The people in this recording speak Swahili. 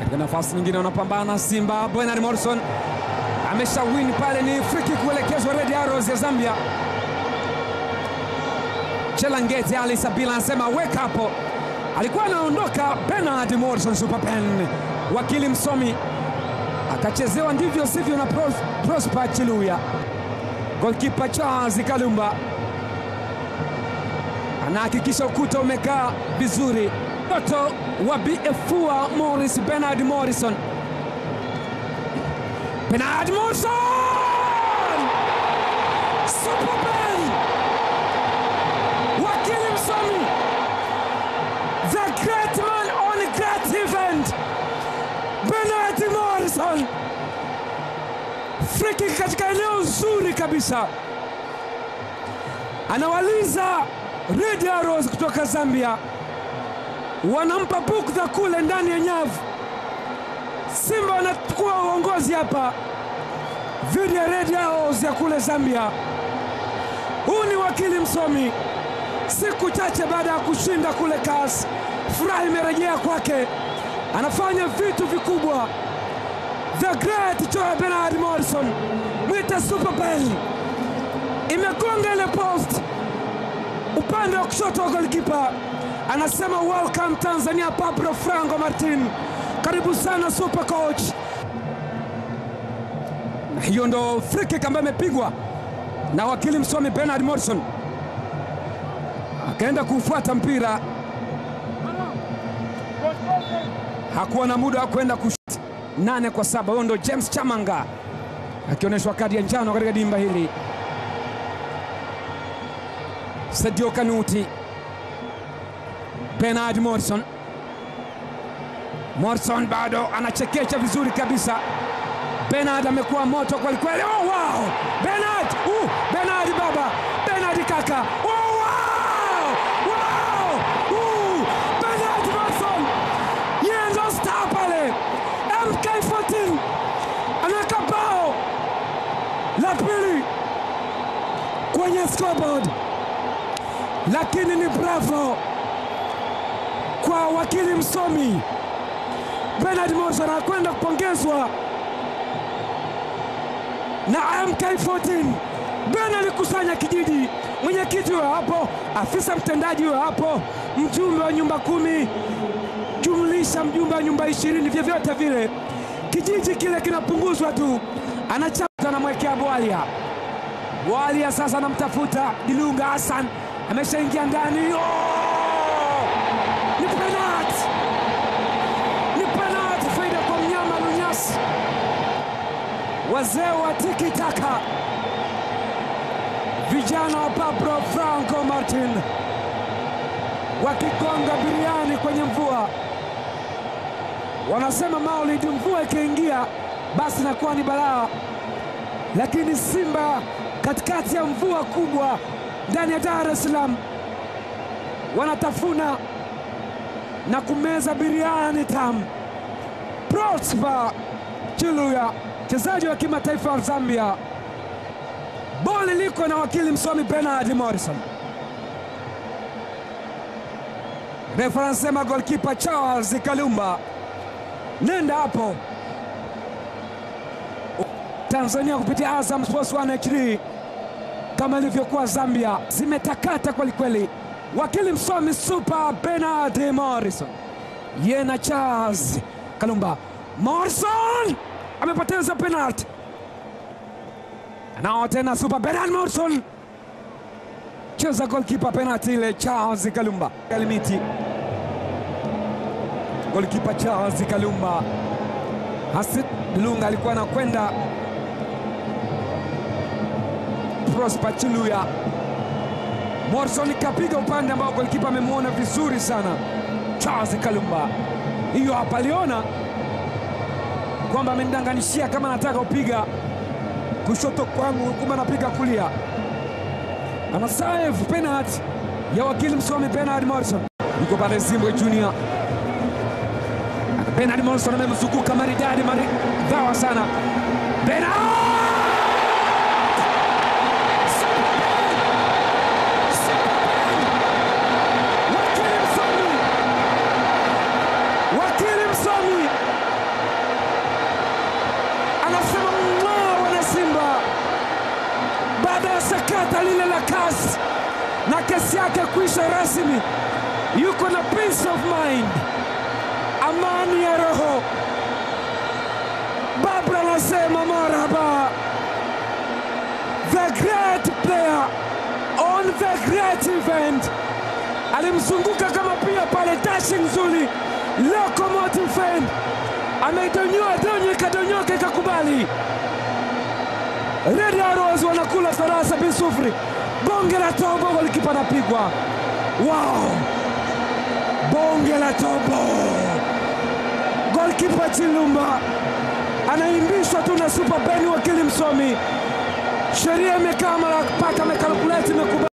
katika nafasi nyingine wanapambana Simba. Bernard Morrison amesha win pale, ni free kick kuelekezwa Red Arrows ya Zambia. Chelangete Ali Sabila anasema weka hapo, alikuwa anaondoka Bernard Morrison super pen, wakili msomi akachezewa ndivyo sivyo na Pros- Prosper Chiluya. Golkipa Charles Kalumba anahakikisha ukuta umekaa vizuri. Mtoto wa BFUA Morris Bernard Morrison, Bernard Morrison super pen, wakili msomi, the great man on a great event, Bernard Morrison free kick katika eneo zuri kabisa, anawaliza Red Arrows kutoka Zambia, wanampa bukdha kule ndani ya nyavu. Simba wanachukua uongozi hapa dhidi ya Red Arrows ya kule Zambia. Huu ni wakili msomi, siku chache baada ya kushinda kule CAS, furaha imerejea kwake, anafanya vitu vikubwa the great Joe Bernard Morrison mwita Super Bell imegonga ile post upande wa kushoto wa golikipa, anasema welcome Tanzania. Pablo Franco Martin, karibu sana super coach. Na hiyo ndo free kick ambayo imepigwa na wakili msomi Bernard Morrison, akaenda kufuata mpira, hakuwa na muda wa kwenda kush nane kwa saba. Huyo ndo James Chamanga akionyeshwa kadi ya njano katika dimba hili. Sadio Kanuti, Bernard Morrison. Morrison bado anachekecha vizuri kabisa. Bernard amekuwa moto kwelikweli. Oh, wow! Bernard! Uh, Bernard baba! Bernard kaka! Oh, wow! Wow! Uh, Bernard Morrison! Yeye ndo star pale. MK14 anaweka bao la pili kwenye scoreboard, lakini ni bravo kwa wakili msomi Bernard Morrison, anakwenda kupongezwa na MK14. Bernard alikusanya kijiji, mwenyekiti huyo hapo, afisa mtendaji huyo hapo, mjumbe wa nyumba kumi jumlisha mjumbe wa nyumba ishirini, vyovyote vile kijiji kile kinapunguzwa tu, anachapa anamwekea Bwalia. Bwalia sasa anamtafuta Dilunga Hassan, ameshaingia ndani. Oh! Ni penalti, ni penalti, faida kwa mnyama Lunyasi. Wazee wa tiki taka, vijana wa Pablo Franco Martin wakigonga biriani kwenye mvua wanasema Maulid, mvua ikiingia basi inakuwa ni balaa, lakini Simba katikati ya mvua kubwa ndani ya Dar es Salaam wanatafuna na kumeza biriani tamu. Prosper Chiluya, mchezaji wa kimataifa wa Zambia, boli liko na wakili msomi Bernard Morrison. Refa anasema golkipa Charles Kalumba nenda hapo. Tanzania kupitia Azam Sports 1 HD kama ilivyokuwa Zambia zimetakata kwelikweli. Wakili msomi Super Bernard Morrison ye na Charles Kalumba. Morrison amepoteza penalti, nao tena Super Bernard Morrison cheza golkipa penalti ile Charles Kalumba Kalimiti golikipa Charles Kalumba. Hasid Lunga alikuwa anakwenda Prosper Chiluya. Morrison kapiga upande ambao golikipa amemwona vizuri sana Charles Kalumba. Hiyo hapa aliona kwamba amenidanganishia kama anataka kupiga kushoto kwangu, kumbe anapiga kulia. Ana save penalty ya wakili msomi Bernard Morrison, yuko pale Zimbwe Junior Bernard Morrison amemzunguka maridadi maridhawa sana. Bernard! Wakili msomi, wakili msomi nafasi yake kuisha rasmi, yuko na peace of mind, amani ya roho. Babra anasema marhaba, the great player on the great event. Alimzunguka kama pia pale dashing nzuri, locomotive fan ameidonyoa donyo, ikadonyoka ikakubali. Red Arrows wanakula farasa bisufuri, bonge la tobo, golikipa anapigwa. Wow, bonge la tobo, golkipa Chilumba anaimbishwa tu na Super Beni, wakili msomi. Sheria imekaa mara paka amekalkuleti imekubali.